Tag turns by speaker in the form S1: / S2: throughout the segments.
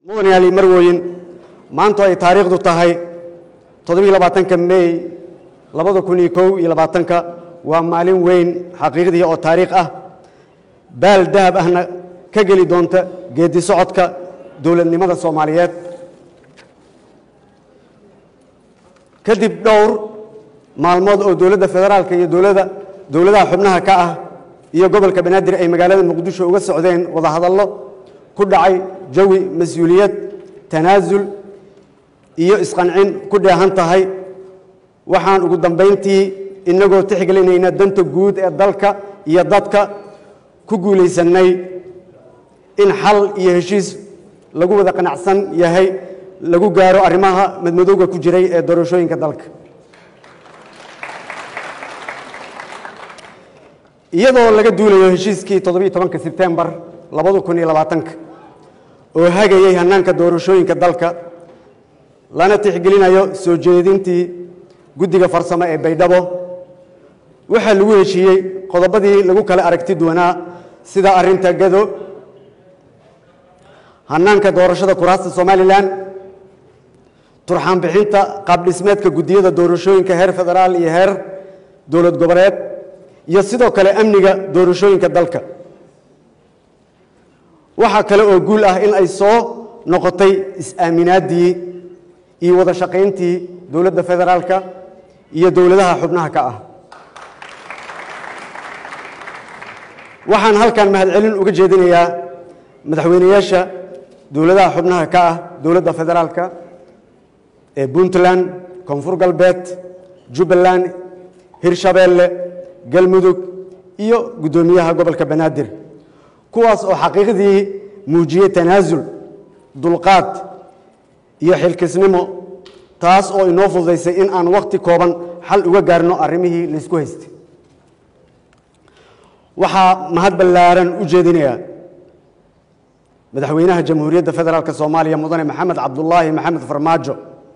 S1: mudanayaali marwooyin maantu ay taariikhdu tahay toddobiiy labaatanka mey labada kun iyo kow iyo labaatanka waa maalin weyn xaqiiqdii oo taariikh ah baal dahab ahna ka geli doonta geedi socodka dowladnimada soomaaliyeed kadib dhowr maalmood oo dowladda federaalka iyo dowladda dowladaha xubnaha ka ah iyo gobolka banaadir ay magaalada muqdisho uga socdeen wadahadallo ku dhacay jawi mas-uuliyad tanaasul iyo isqancin ku dheehan tahay waxaan ugu dambayntii inagoo tixgelinayna danta guud ee dalka iyo dadka ku guulaysannay in xal iyo heshiis lagu wada qanacsan yahay lagu gaaro arrimaha madmadowga ku jiray ee doorashooyinka dalka iyadoo laga duulayo heshiiskii toddobiiy tobanka sebtembar labada kun iyo labaatanka oo hagayey hannaanka doorashooyinka dalka lana tixgelinayo soo jeedintii guddiga farsamo ee baydhabo waxaa lagu heshiiyey qodobadii lagu kala aragti duwanaa sida arrinta gado hannaanka doorashada kuraasta somalilan turxaan bixinta qaabdhismeedka guddiyada doorashooyinka heer federaal iyo heer dowlad goboleed iyo sidoo kale amniga doorashooyinka dalka waxaa kale oo guul ah in ay soo noqotay is-aaminaaddii iyo wada shaqayntii dowladda federaalka iyo dowladaha xubnaha ka ah waxaan halkan mahadcelin uga jeedinayaa madaxweyneyaasha dowladaha xubnaha ka ah dowladda federaalka ee puntland koonfur galbeed jubbaland hirshabeelle galmudug iyo guddoomiyaha gobolka banaadir kuwaas oo xaqiiqdii muujiyey tanaasul dulqaad iyo xilkisnimo taas oo inoo fududaysay in aan wakhti kooban xal uga gaarno arrimihii laysku haystay waxaa mahad ballaaran u jeedinayaa madaxweynaha jamhuuriyadda federaalk soomaaliya mudane maxamed cabdulaahi maxamed farmaajo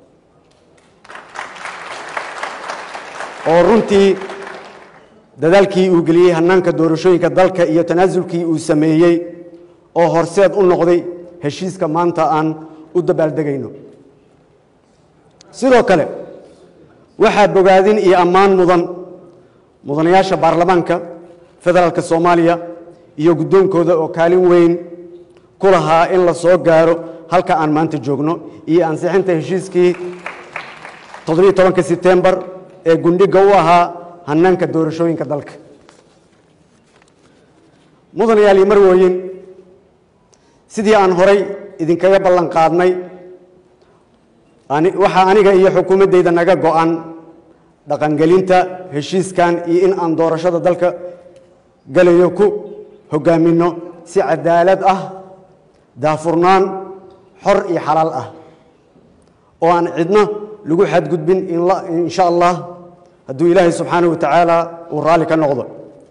S1: oo runtii dadaalkii uu geliyey hannaanka doorashooyinka dalka iyo tanaasulkii uu sameeyey oo horseed u noqday heshiiska maanta aan u dabaaldegayno sidoo kale waxaa bogaadin iyo ammaan mudan mudanayaasha baarlamaanka federaalka soomaaliya iyo guddoonkooda oo kaalin weyn ku lahaa in la soo gaaro halka aan maanta joogno iyo ansixinta heshiiskii toddobiiy tobanka sebtembar ee gundhiga u ahaa hannaanka doorashooyinka dalka mudanayaal iyo marwooyin sidii aan horay idinkaga ballan qaadnay waxaa aniga iyo xukuumaddayda naga go'an dhaqangelinta heshiiskan iyo in aan doorashada dalka galayo ku hoggaaminno si cadaalad ah daafurnaan xor iyo xalaal ah oo aan cidno lagu xadgudbin insha allah hadduu ilaahay subxaanahu wa tacaala uu raalli ka noqdo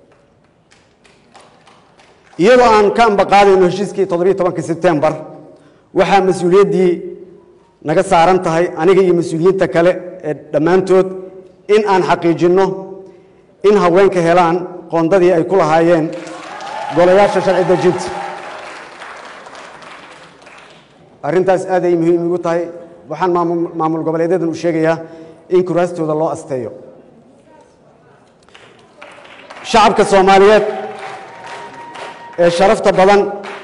S1: iyadoo aan ka ambaqaadayno heshiiskii toddobiiy tobanka sebtembar waxaa mas-uuliyaddii naga saaran tahay aniga iyo mas-uuliyiinta kale ee dhammaantood in aan xaqiijinno in haweenka helaan qoondadii ay ku lahaayeen golayaasha sharci dejinta arrintaas aad ay muhiim igu tahay waxaan maamul goboleedyadan u sheegayaa in kuraastooda loo asteeyo shacabka soomaaliyeed ee sharafta badan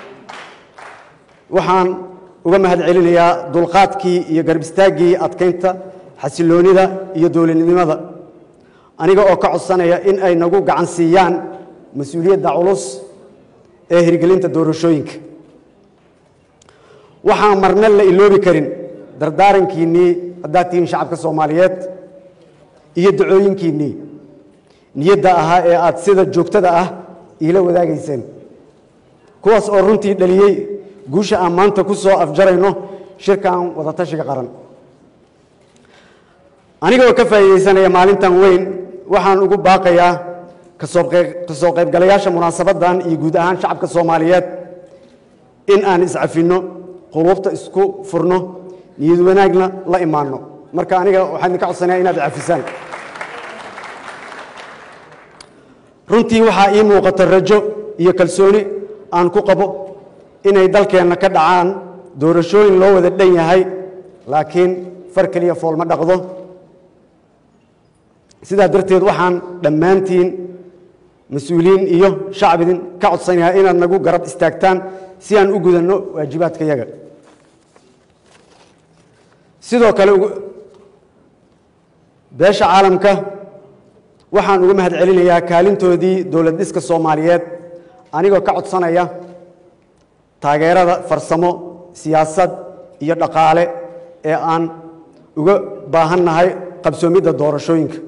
S1: waxaan uga mahad celinayaa dulqaadkii iyo garbistaaggii adkaynta xasiloonida iyo dowladnimada aniga oo ka codsanaya in ay nagu gacan siiyaan mas-uuliyadda culus ee hirgelinta doorashooyinka waxaan marna la iloobi karin dardaarankiinnii haddaad tihiin shacabka soomaaliyeed iyo dacooyinkiinnii niyadda ahaa ee aad sida joogtada ah iila wadaagayseen kuwaas oo runtii dhaliyey guusha aan maanta ku soo afjarayno shirkan wadatashiga qaran anigoo ka faa'iidaysanaya maalintan weyn waxaan ugu baaqayaa kasoo qaybgalayaasha munaasabaddan iyo guud ahaan shacabka soomaaliyeed in aan iscafinno quluubta isku furno niyad wanaagna la imaanno marka aniga waxaan idinka codsanaya inaad cafisaan runtii waxaa ii muuqata rajo iyo kalsooni aan ku qabo inay dalkeenna ka dhacaan doorashooyin loo wada dhan yahay laakiin far keliya fool ma dhaqdo sidaa darteed waxaan dhammaantiin mas-uuliyiin iyo shacbidin ka codsanayaa inaad nagu garab istaagtaan si aan u gudanno waajibaadka yaga sidoo kale beesha caalamka waxaan uga mahad celinayaa kaalintoodii dowlad dhiska soomaaliyeed anigoo ka codsanaya taageerada farsamo siyaasad iyo dhaqaale ee aan uga baahannahay qabsoomidda doorashooyinka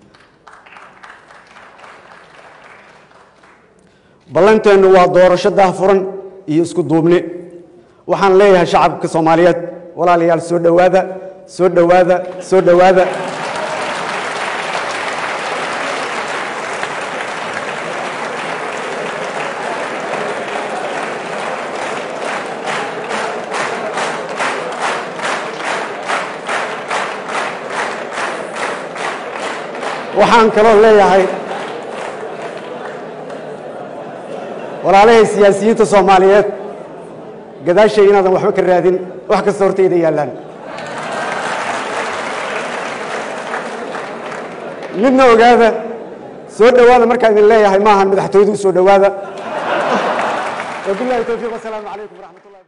S1: ballanteennu waa doorasho daahfuran iyo isku duubni waxaan leeyahay shacabka soomaaliyeed walaalayaal soo dhowaada soo dhowaada soo dhowaada waxaan kaloo leeyahay walaalahay siyaasiyiinta soomaaliyeed gadaashay inaadan waxba ka raadin wax kasta hortayda yaallaan midna ogaada soo dhowaada markaan idin leeyahay maahan madaxtooyadu u soo dhowaada wabilahi towfiiq wasalaamu calaykum waraxmat ullah